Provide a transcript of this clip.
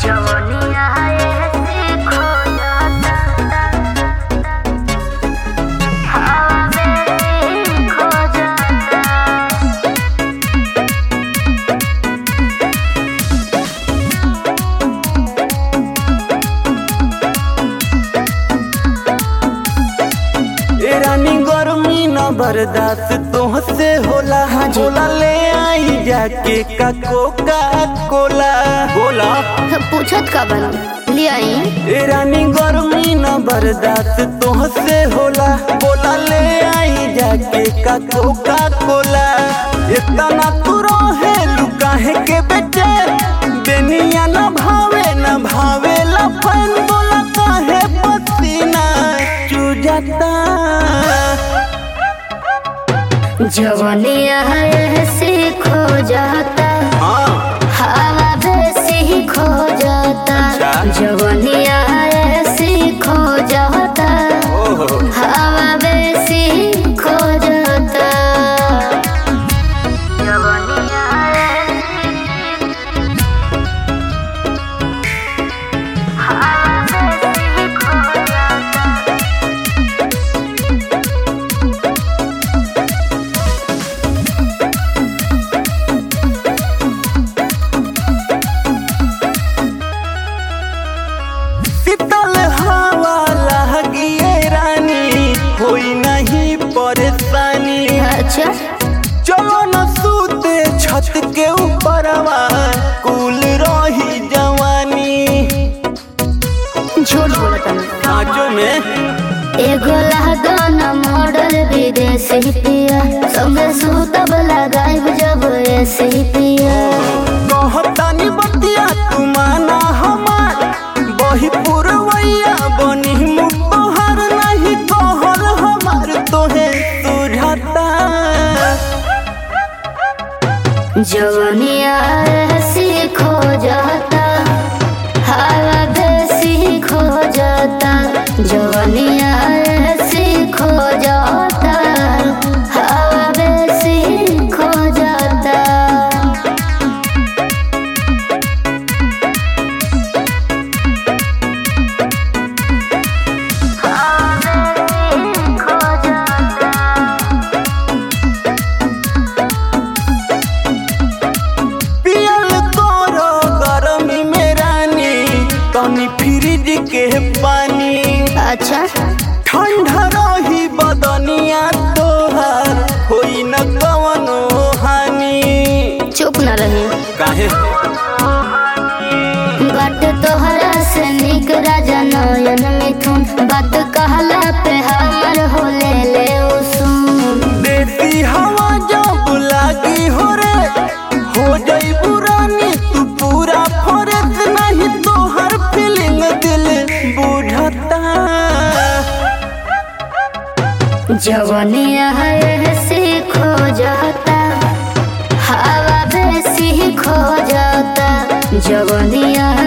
जवनिया ऐसे खो जाता हवा में खो जाता ए रानी गर्मी न बर्दाश्त तोहसे होला हाँ जी। बोला ले आई जाके का कोका कोला बोला पूछत का बन ले आई ए रानी गर्मी न बर्दाश्त तोहसे होला बोला ले आई जाके का कोका कोला इतना तू रहे लुकाहे के बेटे बेनिया न भावे न भावे लफन बोला काहे पसीना चुजता जवनिया ऐसे खो जाता हाँ हवा वैसे खो जाता अच्छा। जवनिया ऐसे खो जाता ओहो हवा वैसे खो जाता जवनिया खो जाता शीतल हवा लगिए रानी होई नहीं परेशानी अच्छा चलो न सूते छत के ऊपरवा कुल रही जवानी झूठ बोलता मैं कांचो में एगो लहदान मॉडल विदेशी पिया संगे सूतब लगाइब जब ऐसे पिया कहतानी बतिया तू माना हमार बही पुरवैया बनी मुतोहर नहीं कहल हमार तोहे सुझाता जवनिया ऐसी खो जाता हवा वैसी खो जाता जवनिया ऐसी खो जाता हवा वैसी खो जाता खो जाता पियल तोरो गरमी में रानी तनी फ्रिज के पानी अच्छा ठंडा रही बदनिया तोहार होई न कवनो हानि चुप न रही काहे बात तोहरा से निक राजा नयन मिथुन बात कहला पे हमर हो ले ले उसून देसी हवा जब लागी हो रे हो जाई पुरानी तू पूरा फरत नहीं तोहर फीलिंग दिल बुझता जवनिया ऐसे खो जाता हवा वैसी खो जाता जवनिया